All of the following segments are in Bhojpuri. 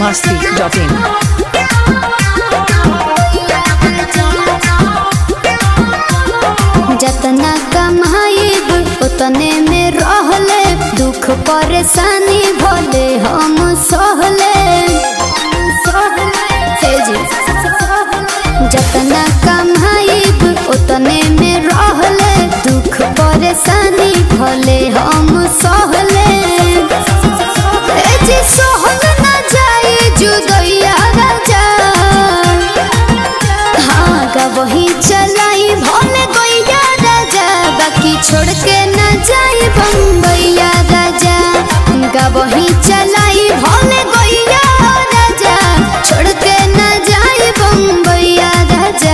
biharmasti.in जतना कमाइब उतने में रहले दुख परेशानी भले हम सहले हे जी। जतना कमाइब उतने में रहले दुख परेशानी भले हम सहले ए जी सहल ना जाए जुदैया राजा हाँ का वही चलाई भोले गैया राजा बाकी छोड़ के न जाई बम्बैया राजा का वही चलाई भोले गैया राजा छोड़ के न जाई बम्बैया राजा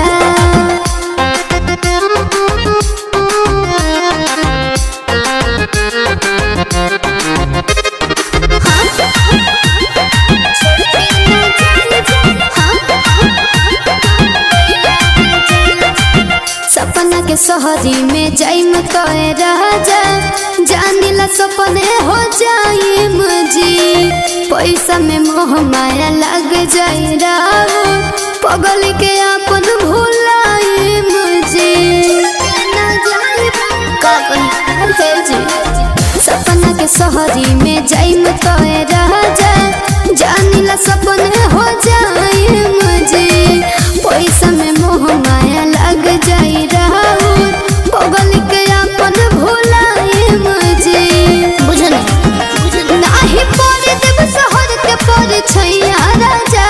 सपना के शहरी में जाइम तोए राजा जानिला सपने हो जाइम जी पैसा में मोह माया लग जाई राहु पगल के अपन भुलाइम जी ना जाइब का कही हे जी सपना के शहरी में जाइम तोए राजा जानिला सपने हो जाइम जी पैसा में मोह माया लग जाई राहु पगल के अपन भुलाइम जी बुझल नाही पड़े देव शहर के पड़े छैया राजा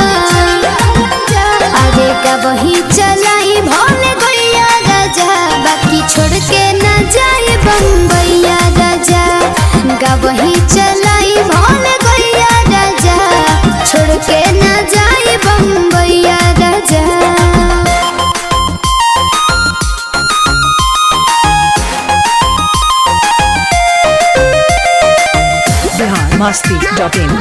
आगे का वही चलाई भोले गैया राजा बाकी छोड़ के न जाए बम्बैया राजा गा वही चलाई भोले गैया राजा छोड़ के न जाए बम्बैया राजा biharmasti.in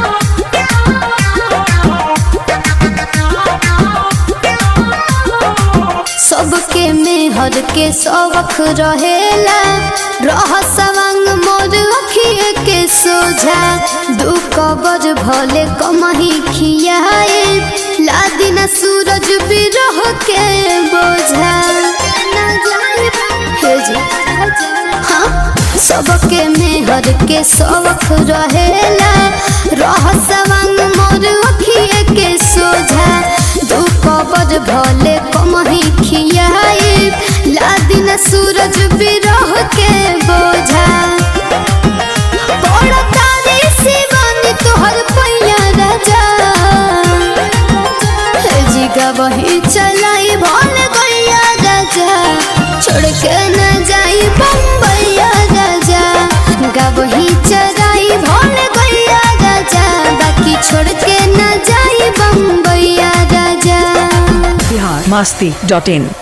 सबके मेहर के सबक रहेला रह सवंग मोर अखिए के सोझा दू कबर भले कमही खियाए लादिना सूरज भी रह के बोझा हे जी हाँ सबके मेहर के सबक रहेला रह सवंग मोर अखिए के सोझा दू कबर भले कमही खियाए लादिन सूरज भी रह के बोझा बड़ तारी शिवानी तोहर पैया राजा हे जी वही चलाई भोल गैया राजा छोड़ के न जाई बम्बैया राजा गा वही चराई भोल गैया राजा बाकी छोड़ के न जाई बम्बैया राजा biharmasti.in